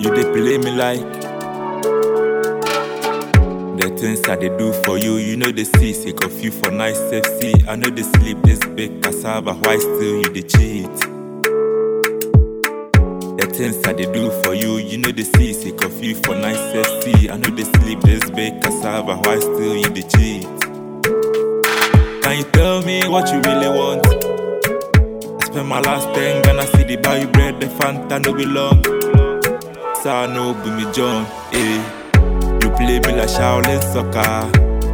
You dey play me like the things I dey do for you. You know the see, sick of you for nice safety. I know the sleep this big cassava. Why still you dey cheat? The things I dey do for you, you know the see, sick of you for nice safety. I know the sleep this big cassava. Why still you dey cheat? Can you tell me what you really want? I spend my last ten Ghana city buy you bread, the Fanta no belong. Sa no be me John, eh? You play me like Shaolin soccer.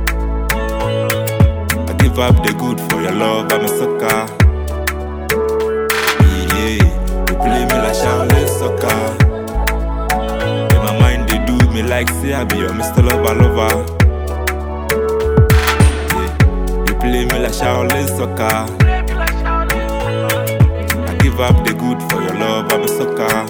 I give up the good for your love, I'm a sucker. Yeah, you play me like Shaolin soccer. In my mind they do me like say I be your Mr. Lover lover. Yeah, you play me like Shaolin soccer. I give up the good for your love, I'm a sucker.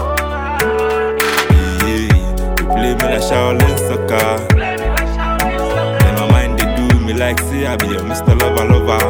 Yeah, you play me like Shaolin soccer. In my mind they do me like say I be your Mr. Lover lover.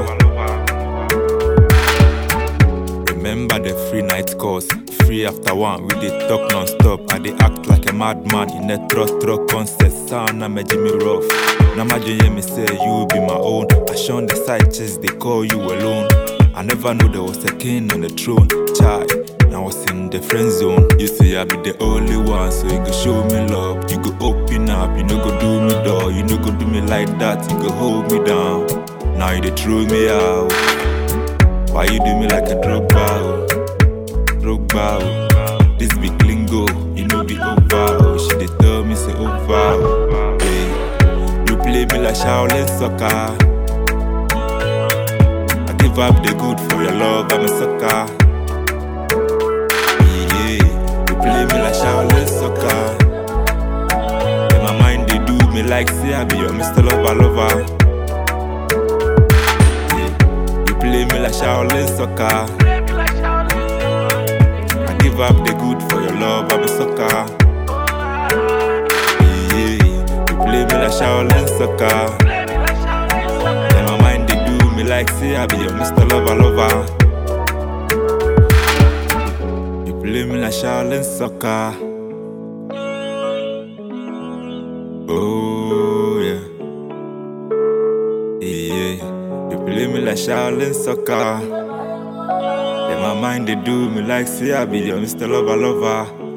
Remember the free night course, free after one. We did talk non-stop. I dey act like a madman in a throat throat concert. Sound na me Jimmy rough. Now my hear me say you be my own. I shun the side chest, they call you alone. I never knew there was a king on the throne. Chai, I was in the friend zone. You say I be the only one, so you go show me love. You go open up, you no go do me door. You no go do me like that, you go hold me down. Now you dey throw me out. Why you do me like a drug bow? Drug bow. This big lingo, you know be over. Oh, she dey tell me say over. oh. Hey, you play me like Shaolin soccer. I give up the good for your love, I'm a sucker. Yeah, you play me like Shaolin soccer. In my mind they do me like say I be your Mr. Lover lover. Yeah, you play me like Shaolin soccer. I give up the good for your love, I'm a sucker. Yeah, you play me like Shaolin soccer. In my mind they do me like say I be your Mr. Lover lover. You play me like Shaolin soccer. Oh yeah. Yeah, you play me like Shaolin soccer. In my mind they do me like say I be your Mr. Lover lover.